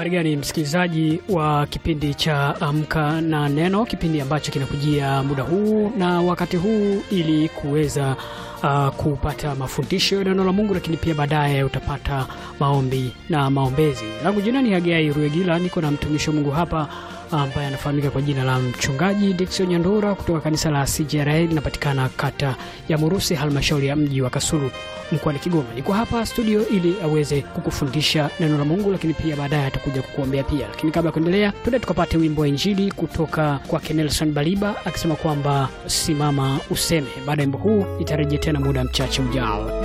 Habari gani msikilizaji wa kipindi cha Amka na Neno, kipindi ambacho kinakujia muda huu na wakati huu ili kuweza uh, kupata mafundisho ya neno la Mungu, lakini pia baadaye utapata maombi na maombezi. Langu jina ni Hagai Ruegila, niko na mtumishi wa Mungu hapa ambaye anafahamika kwa jina la mchungaji Dickson Nyandura kutoka kanisa la CJRA linapatikana kata ya Murusi, halmashauri ya mji wa Kasulu mkoani Kigoma. Niko hapa studio ili aweze kukufundisha neno la Mungu, lakini pia baadaye atakuja kukuombea pia. Lakini kabla ya kuendelea, tuende tukapate wimbo wa Injili kutoka kwake Nelson Baliba akisema kwamba simama useme. Baada ya wimbo huu nitarejea tena muda mchache ujao.